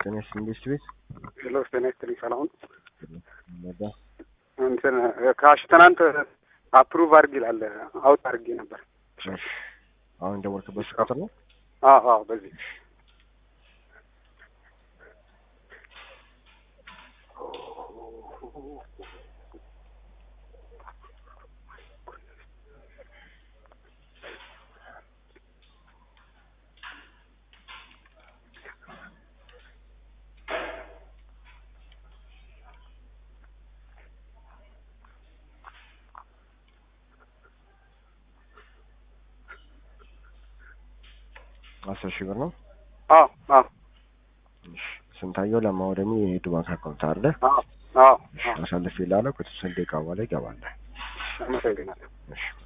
ጤና ኢንዱስትሪ ቤት ሄሎ ጤና ይስጥልኝ። ሰላም ነው? ነዳ እንትን ካሽ ትናንት አፕሩቭ አድርግ ይላል አውጥ አድርጌ ነበር። እሺ፣ አሁን የደወልክበት ቁጥር ነው? አዎ አዎ፣ በዚህ አስር ሺህ ብር ነው። አዎ አዎ እሺ፣ ስንታየው ለማውደሚ የሄዱ ባንክ አካውንት አለ። አዎ አዎ እሺ፣ አሳልፌ ላለው ከተወሰነ ደቂቃ በኋላ ይገባል። አመሰግናለሁ። እሺ